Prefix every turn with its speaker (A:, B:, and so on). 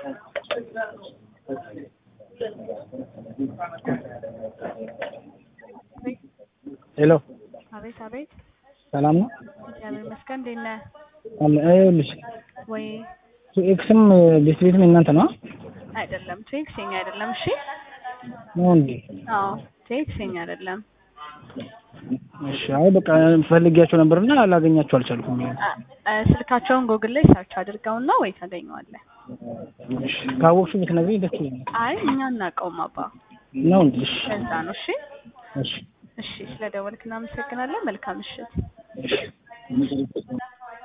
A: ሄሎ
B: አቤት አቤት፣
A: ሰላም ነው
B: እግዚአብሔር ይመስገን። እንዴት ነህ?
A: አለ ይኸውልሽ
B: ወይ
A: ኤክስም ቤት ቤትም የእናንተ ነው
B: አይደለም፣ ቴክስ የኛ አይደለም። እሺ፣
A: ነው እንዴ?
B: አዎ ቴክስ የኛ አይደለም።
A: እሺ አይ በቃ ፈልጊያቸው ነበርና ላገኛቸው አልቻልኩም።
B: አ- አ- ስልካቸውን ጎግል ላይ ሰርች አድርገውና ወይ ታገኘዋለህ።
A: እሺ ካወቅሽው ብትነግሪኝ ደስ ይለኛል።
B: አይ እኛ እናውቀውም አባ፣
A: ነው እንዴ? እሺ
B: ከዛ ነው። እሺ
A: እሺ
B: እሺ፣ ስለ ደወልክ እናመሰግናለን። መልካም ምሽት።
A: እሺ